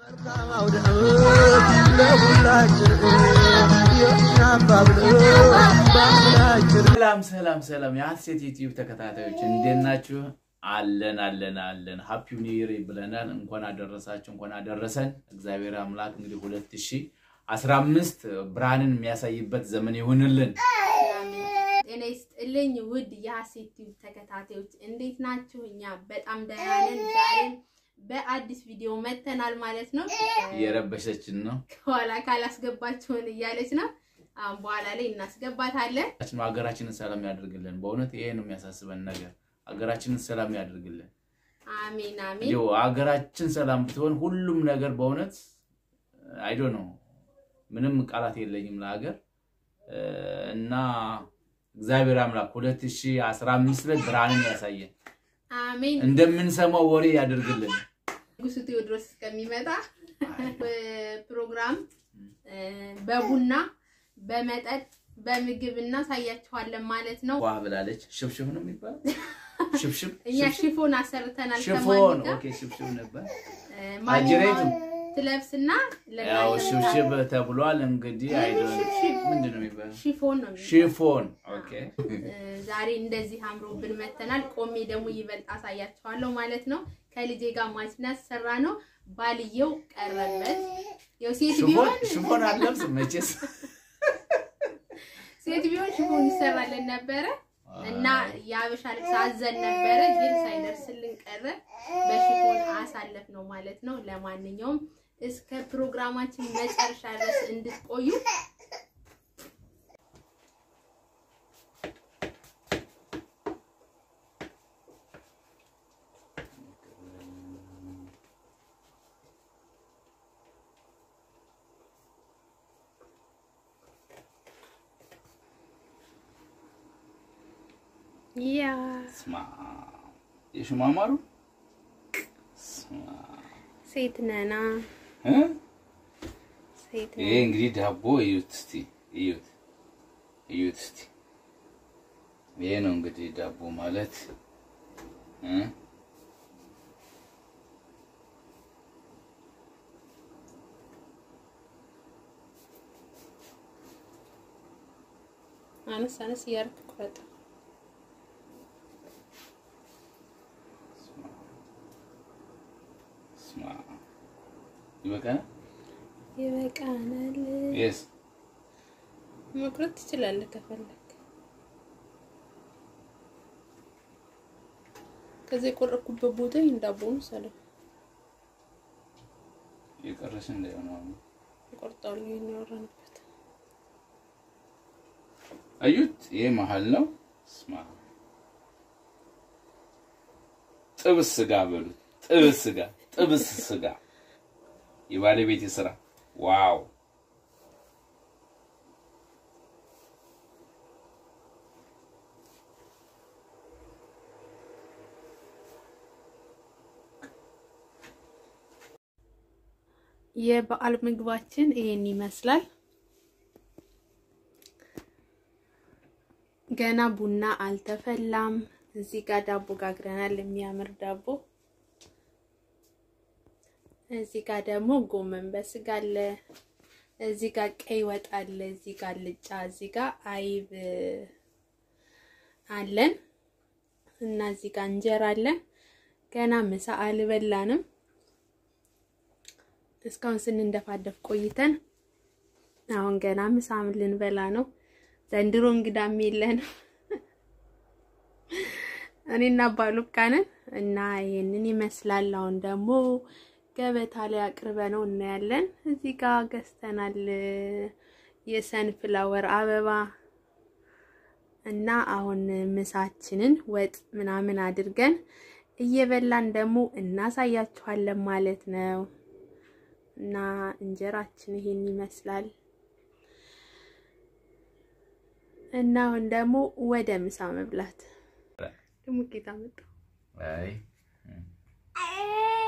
ሰላም ሰላም ሰላም የሀሴት ዩቲዩብ ተከታታዮች እንዴት ናችሁ? አለን አለን አለን። ሃፒ ኒው ይር ብለናል። እንኳን አደረሳችሁ፣ እንኳን አደረሰን። እግዚአብሔር አምላክ እንግዲህ ሁለት ሺህ አስራ አምስት ብርሃንን የሚያሳይበት ዘመን ይሁንልን። ጤና ይስጥልኝ ውድ የሀሴት ቲዩብ ተከታታዮች እንዴት ናችሁ? እኛ በጣም ደህና ነን። ዛሬም በአዲስ ቪዲዮ መተናል ማለት ነው። እየረበሸችን ነው። ከኋላ ካላስገባችሁን እያለች ነው። አሁን በኋላ ላይ እናስገባታለን። ሀገራችንን ሰላም ያደርግልን። በእውነት ይሄ ነው የሚያሳስበን ነገር፣ ሀገራችንን ሰላም ያደርግልን። አሜን አሜን። እንዲሁ ሀገራችን ሰላም ብትሆን ሁሉም ነገር በእውነት አይዶ ነው። ምንም ቃላት የለኝም ለሀገር እና እግዚአብሔር አምላክ 2015 ላይ ብርሃንን ያሳየን፣ አሜን። እንደምንሰማው ወሬ ያደርግልን። ንጉሱ ቴዎድሮስ እስከሚመጣ ፕሮግራም በቡና በመጠጥ በምግብ እናሳያችኋለን ማለት ነው። ዋ ብላለች። ሽብሽብ ነው የሚባለው። ሽብሽብ እኛ ሽፎን አሰርተናል። ሽፎን ከማን ጋር ኦኬ፣ ሽብሽብ ነበር። ማንኛውም አጅሬቱ ትለብስና ያው ለእናንተ ሽብሽብ ተብሏል። እንግዲህ አይዶን ምንድን ነው የሚባለው? ሽፎን ነው የሚባለው። ሽፎን ኦኬ። ዛሬ እንደዚህ አምሮብን መተናል። ቆሜ ደግሞ ይበልጥ አሳያችኋለሁ ማለት ነው። ከልጄ ጋር ማችናት ሰራ ነው። ባልየው ቀረበት። ያው ሴት ሽፎን ቢሆን ሽፎን አልለብስም መቼስ ሴት ቢሆን ሽፎን ይሰራለን ነበረ እና የአበሻ ልብስ አዘን ነበረ፣ ግን ሳይደርስልን ቀረ። በሽፎን አሳለፍ ነው ማለት ነው። ለማንኛውም እስከ ፕሮግራማችን መጨረሻ ድረስ እንድትቆዩ ያ ስማ የሽማማሩ ስማ ሴት ነና እ ሴት ይሄ እንግዲህ ዳቦ እዩት እስቲ እዩት እዩት እስቲ ይሄ ነው እንግዲህ ዳቦ ማለት እ አነስ አነስ እያደረክ ቁረጥ። ስማ ይበቃል። ይበቃናል። የስ መቁረጥ ትችላለህ ከፈለክ። ከዚህ የቆረኩበት ቦታ ይሄን ዳቦውን ሰለው የቀረሽ እንዳይሆን አሁን ቆርጣሉ። ይሄን ያወራንበት አዩት። ይሄ መሀል ነው። ስማ ጥብስ ስጋ በሉት። ጥብስ ስጋ፣ ጥብስ ስጋ የባለቤት ስራ። ዋው የበዓል ምግባችን ይሄን ይመስላል። ገና ቡና አልተፈላም። እዚህ ጋር ዳቦ ጋግረናል፣ የሚያምር ዳቦ። እዚህ ጋር ደግሞ ጎመን በስጋ አለ። እዚህ ጋር ቀይ ወጥ አለ። እዚህ ጋር ልጫ፣ እዚህ ጋር አይብ አለን እና እዚህ ጋር እንጀራ አለን። ገና ምሳ አልበላንም። እስካሁን ስንንደፋደፍ ቆይተን አሁን ገና ምሳም ልንበላ ነው። ዘንድሮ እንግዳም የለንም እኔና ባሉካ ነን እና ይሄንን ይመስላል። አሁን ደግሞ ገበታ ላይ አቅርበ ነው እናያለን። እዚህ ጋር ገዝተናል የሰንፍላወር አበባ እና አሁን ምሳችንን ወጥ ምናምን አድርገን እየበላን ደግሞ እናሳያችኋለን ማለት ነው። እና እንጀራችን ይሄን ይመስላል። እና አሁን ደግሞ ወደ ምሳ መብላት ደግሞ ጌታ መጣ። አይ